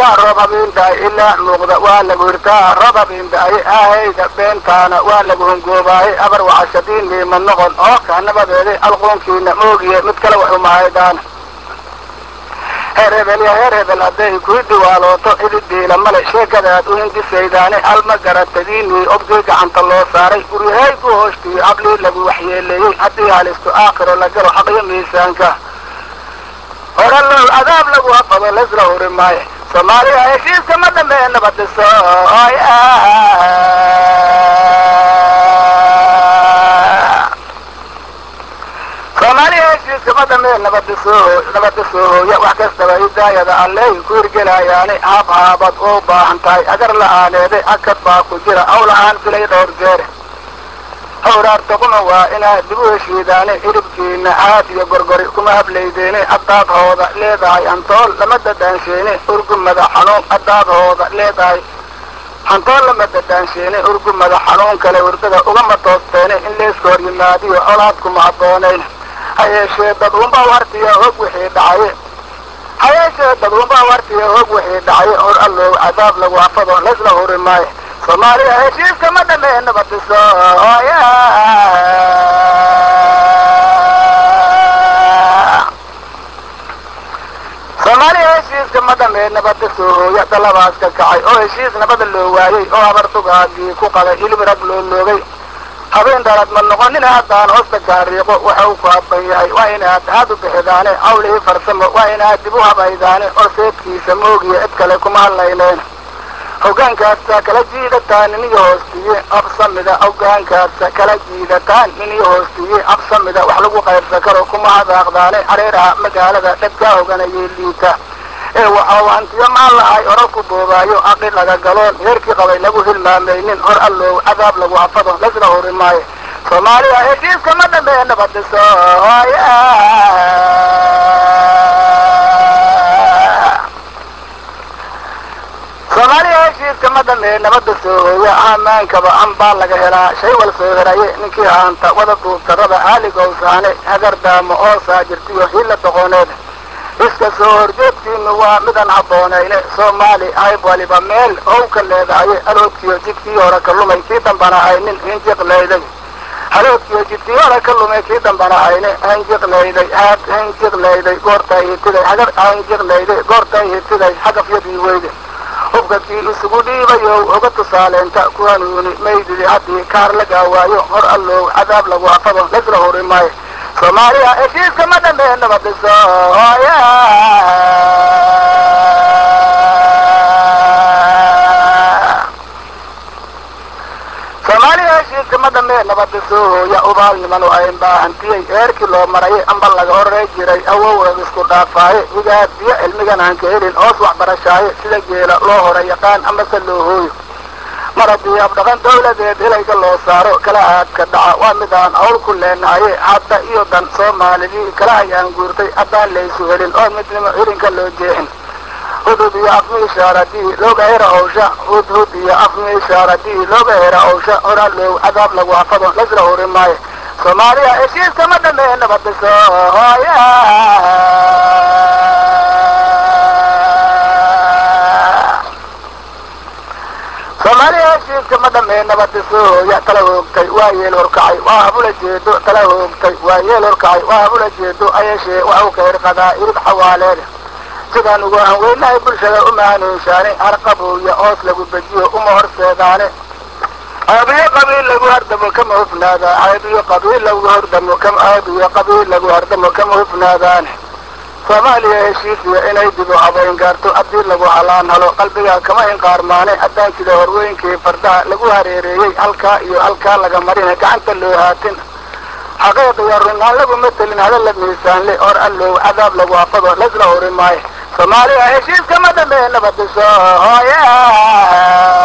waa roob habeendaaye ilaa muuqda waa lagu hirtaa roob habeendaaye ahayda beentaana waa lagu hungoobaayey abar wacashadiin miima noqon oo kaa nabadeeday alquunkiina moogiye mid kale wax umahaydaana heer hebel ya heer hebel hadday kuu diwaalooto ididiila male sheekadaad u hindisaydaane alma garatadiinii obdii gacanta loo saaray guryahay ku hoostiyo hablii lagu waxyeeleeyey haddii halisto aakhiro la galo xaqyo miisaanka hore low adaab lagu hafado laysla huri maayo soomaaliya heshiiska ma dhamee nabadiso soomaaliya heshiiska ma dhamee nabadisoo nabadisoo hooya wax kastaba hidaayada alley ku hirgelayaani haab haabad oo u baahan tahay agar la-aaneede akad baa ku jira hawlahaan filay dhowr jeere hawraarta kuma waa inaad dib u heshiidaane hilibkiina aad iyo gorgori kuma hablaydeene haddaad hooda leedahay hantool lama dadaansheene urgumada xanuun haddaad hooda leedahay hantool lama dadaansheene urgumada xanuun kale hurdada ugama toosteene in leeska hor yimaadiyo colaad kuma habboonayn ha yeeshee dad unba wartiya hog wixii dhacaye ha yeeshee dad unba wartiya hog wixii dhacaye hor allow cadaab lagu hafado laysla huri maayo soomaaliya heshiiska ma dhamee nabadiso soomaaliya heshiiska ma dhamee nabadiso hooya dalabaas ka kacay oo heshiis nabada loo waayey oo habartugaagii ku qaday hilib rag loo loogay habeen dhalad ma noqonina haddaan hoosta kaariiqo waxa uu ku habban yahay waa inaad aad u bixidaane hawlihii farsamo waa inaad dib u habaydaane oo seedkiisa moogiya cid kale kuma hadlayneen hoggaankaasa kala jiidataan niniyo hoostiye absamida hoggaankaasa kala jiidataan niniyo hoostiye absamida wax lagu qaybsan karo kuma hadaaqdaane hareeraha magaalada dhadkaa hoganayay liita ee waxau hantiyo maan lahay orar ku boobaayo aqi laga galoon heerkii qabay lagu hilmaamaynin hor allow cadaab lagu hafado laysla huri maayo soomaaliya heshiiska ma dhamee nabadiso soomaaliya heshiiska ma dhamee nabada soo hooya amaankaba ambaa laga helaa shay wal soo heraye ninkii haanta wada duubtarada aaligowsaane hagardaamo oo saajirtiyo hilla doqoneed iska soo horjeedkiinu waa midaan habboonayne soomaali hayb waliba meel how ka leedahaye aloodkiyo jidkii hore ka lumay kii dambana haynin hinjiqlayday haloodkiyo jidkii hore ka lumay kii dambana hayne hinjiqlayday haad hinjiqlayday goortay hitiday hagar hinjiqlayday goortay hitiday hagafyadii weyde hubkakii isugu dhiibayow oga tusaaleenta ku hanuuni maydidi haddii kaar la gaawaayo hor allow cadaab lagu hafado laysla huri maayo soomaaliya heshiiska ma dhamee nabadiso soomaaliya heshiiska ma dhamee nabadiso hooya ubaal nimanu ayn baahantiyey eerkii loo marayay amba laga horey jiray awowrag isku dhaafaaye higaad biyo cilmigan aan ka helin hoos waxbarashaaye sida geela loo hore yaqaan amase loo hooyo mar haddii abdhaqan dawladeed helayga loo saaro kala aadka dhaca waa midaan hawl ku leenahaye hadda iyo dan soomaalidii kala hayaan guurtay haddaan laysu helin oo midnimo hilinka loo jeexin hudhud iyo afmiishaaradii looga hera hawsha hudhud iyo afmiishaaradii looga hera hawsha horaa loow cadaab lagu hafado laysla huri maayo soomaaliya heshiiska ma dhamee nabadiso soomaaliya heshiiska ma dhamee nabadiso hooya tala hoogtay waa yeel horkacay waa habula jeedo tala hoogtay waa yeel horkacay waa habula jeedo ayashee waxu ka hirqadaa irib xawaaleeda sidaan ugu hanweynahay bulshada uma hanuunshaane harqabooya hoos lagu bejiyo uma horseedaane caabiyo qabiil lagu hardamo kama hufnaada caabiyo qabiil lagu hordamo caabiyo qabiil lagu hardamo kama hufnaadaane soomaaliya heshiisiya inay dib u habayn gaarto haddii lagu halaan halo qalbiga kama inqaarmaane addaankida horweynkii fardaha lagu hareereeyey halkaa iyo halkaa laga marina gacanta loo haatin xaqiiq iyo runaan lagu matelin hadalla miisaanle hor allow cadaab lagu hafado laysla huri maayo soomaaliya heshiiska ma dhamee nabadiso hooya